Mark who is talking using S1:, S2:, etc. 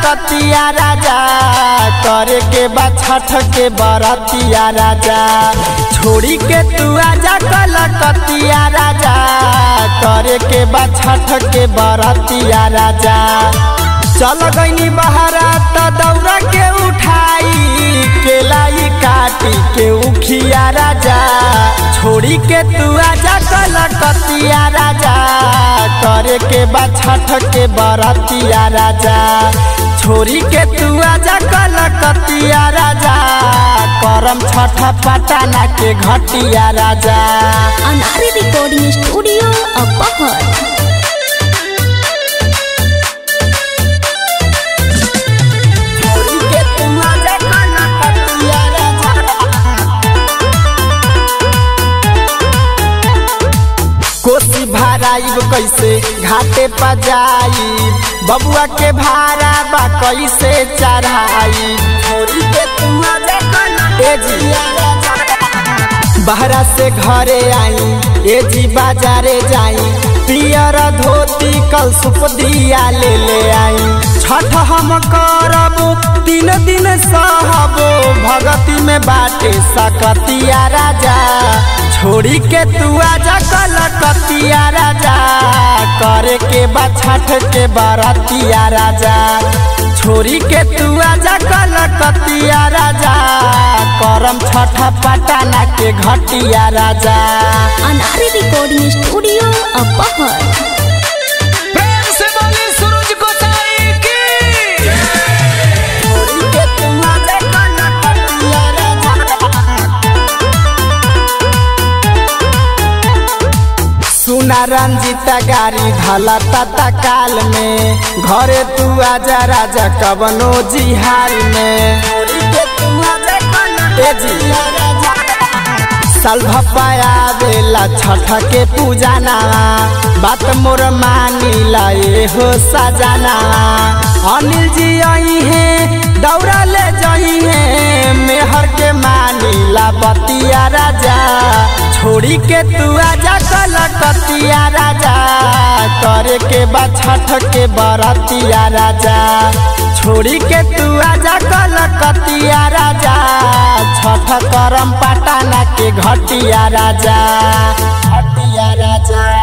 S1: कलकतिया राजा करे के बा छठ के बरतिया राजा छोड़ी के तू आजा कलकतिया राजा करे के बा छठ के बरतिया राजा चल गईनी बहरा त दौरा के उठाई केलाई काटी के उखिया राजा छोड़ी के तू आजा कलकतिया राजा करे के बा छठ के बरतिया राजा छोड़ी के तू आजा कलकतिया राजा करम छठ पटाना के घटिया राजा
S2: अनारी रिकॉर्डिंग स्टूडियो अपहर
S1: छोड़ी के तू आजा कलकतिया राजा कोसी भाराइब कैसे घाटे पर जाई बबुआ के भाड़ा बा कैसे चढ़ाई छोड़ी के तू आजा ए जी बहरा से घरे आई ए जी बाजारे जाई पियर धोती कल सुप दिया ले ले आई छठ हम करब तीन दिन सहबो भगती में बाटे सकतिया राजा छोड़ी के तू आजा कलकतिया राजा करे के बा छठ के बरतिया राजा छोड़ी के तू आजा कलकतिया राजा करम छठ पटाना के घटिया राजा
S2: अनारी रिकॉर्डिंग स्टूडियो अपहर
S3: प्रेम से बोली सूरज गोसाई की
S1: छोड़ी के तू आजा कलकतिया राजा सुना रंजीता गाड़ी धला तता काल में घरे तू आजा राजा कवनो जिहार में ए जी साल भपाया बेला छठ के पूजाना बात मोर मानिला ए हो सजाना अनिल जी आई है दौड़ा ले जही है मेहर के मानिला बतिया राजा छोड़ी के तू आजा कलकतिया राजा करे के बा छठ के बरतिया राजा छोड़ी के तू आजा कलकतिया राजा छठ करम पटाना के घटिया राजा घटिया राजा